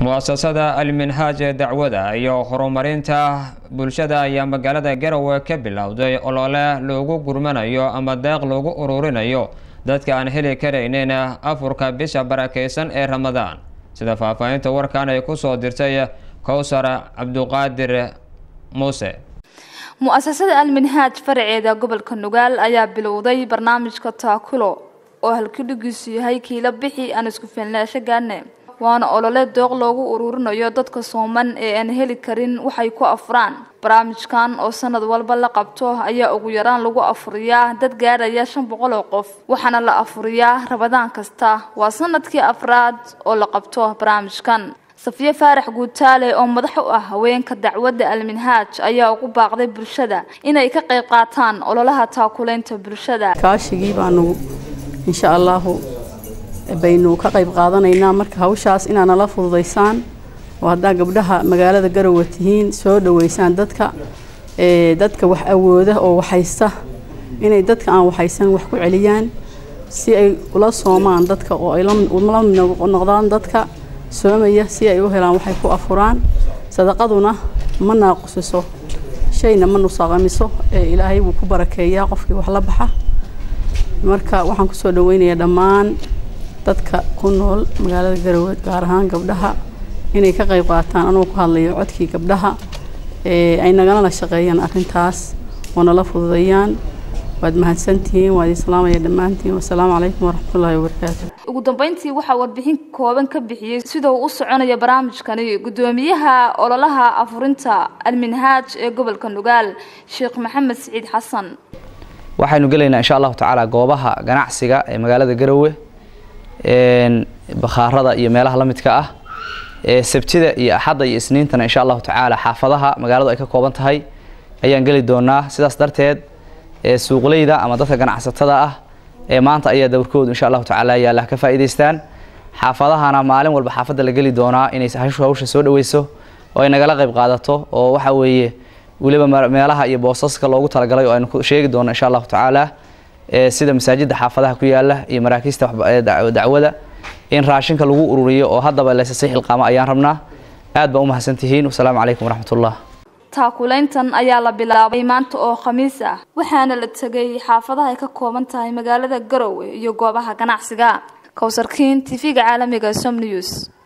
muasasada alminhaaj ee dacwada iyo horumarinta bulshada ayaa magaalada garowe ka bilowday olole loogu gurmanayo ama deeq loogu ururinayo dadka aan heli karaynin afurka bisha barakeysan ee ramadaan sida faahfaahinta warkan ay kusoo dirtay kowsar cabduqaadir muuse mu-asasada alminhaaj faraceeda gobolka nugaal ayaa bilowday barnaamijka taakulo oo halkudhigiisu yahay kiila bixi aan isku filnaasho gaane waana olole dooq loogu ururinayo dadka sooman ee aan heli karin waxay ku afuraan barnaamijkan oo sanad walba la qabto ayaa ugu yaraan lagu afuriyaa dad gaadhaya shan boqol oo qof waxaana la afuriyaa rabadaan kasta waa sanadkii afraad oo la qabto barnaamijkan safiye faarax guutaale oo madax u ah haweenka dacwadda alminhaaj ayaa ugu baaqday bulshada inay ka qayb qaataan ololaha taakulaynta bulshada kaashigii baanu insha allahu baynu ka qayb qaadanaynaa marka hawshaas inaa nala fududaysaan oo haddaa gabdhaha magaalada garowe tihiin soo dhaweysaan dadka dadka wax awooda oo waxaysta inay dadka aan waxaysan wax ku celiyaan si ay ula soomaan dadka oo ay la mid noqdaan dadka soomaya si ay u helaan waxay ku afuraan sadaqaduna ma naaqusiso shayna ma nusaaqamiso ee ilaahay wuu ku barakeeyaa qofkii wax la baxa marka waxaan kusoo dhaweynayaa dhammaan dadka ku nool magaalada garowe gaar ahaan gabdhaha inay ka qayb qaataan anuu ku hadlayo codkii gabdhaha ay nagalana shaqeeyaan arrintaas oo nala fududeeyaan waad mahadsantihiin waad islaamaya dhammaantiin wasalaamu calaykum waraxmatullaahi wabarakaatu ugu dambeyntii waxaa warbixin kooban ka bixiyey sida uu u soconaya barnaamijkani gudoomiyaha ololaha afurinta alminhaaj ee gobolka nugaal sheekh maxamed siciid xasan waxaynu gelaynaa insha allahu tacaala goobaha ganacsiga ee magaalada garowe bakhaarada iyo meelaha la midka ah sabtida iyo axadda iyo isniintana insha allahu tacaala xaafadaha magaaladu ay ka kooban tahay ayaan geli doonaa sidaas darteed suuqleyda ama dadka ganacsatada ah ee maanta ayaa dowrkoodu insha allahu tacaala yaalla ka faa'iidaystaan xaafadahana maalin walba xaafadda la geli doonaa inay hawsha soo dhaweyso oo ay nagala qayb qaadato oo waxa weeye weliba meelaha iyo boosaska loogu talagalay oo aynu sheegi doono insha allahu tacaala sida masaajida xaafadaha ku yaala iyo maraakiista dacwada in raashinka lagu ururiyo oo haddaba lasasi xilqaamo ayaan rabnaa aad baa u mahadsantihiin wasalaamu calaykum waraxmatullah taakulayntan ayaa la bilaabay maanta oo khamiis ah waxaana la tegay xaafadaha ay ka kooban tahay magaalada garowe iyo goobaha ganacsiga kowsarkiin tv-ga caalamiga som news